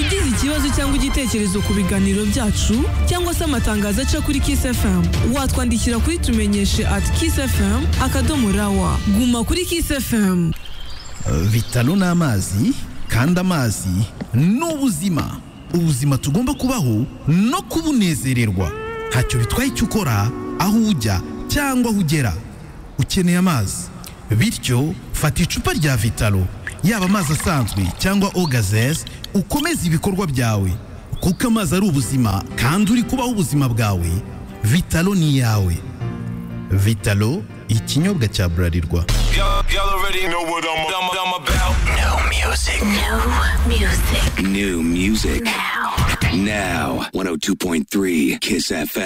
ikibazo cyangwa igitekerezo ku biganiro byacu cyangwa se amatangazo aca kuri Kiss FM watwandikira kuri tumenyeshe at Kiss FM akadomo rawa guma kuri Kiss FM bitaro ni amazi kandi amazi ni ubuzima ubuzima tugomba kubaho no kubunezererwa ntacyo bitwaye icyo ukora aho ujya cyangwa aho ugera ukeneye amazi bityo fata icupa rya vitaro yaba amazi asanzwe cyangwa ogazesi ukomeze ibikorwa byawe kuko amazi ari ubuzima kandi uri kubaho ubuzima bwawe vitaro ni iyawe vitaro ikinyobwa cya burarirwa Y'all, y'all already know what I'm, I'm, I'm about. No music. No music. New music. Now. Now. 102.3 Kiss FM.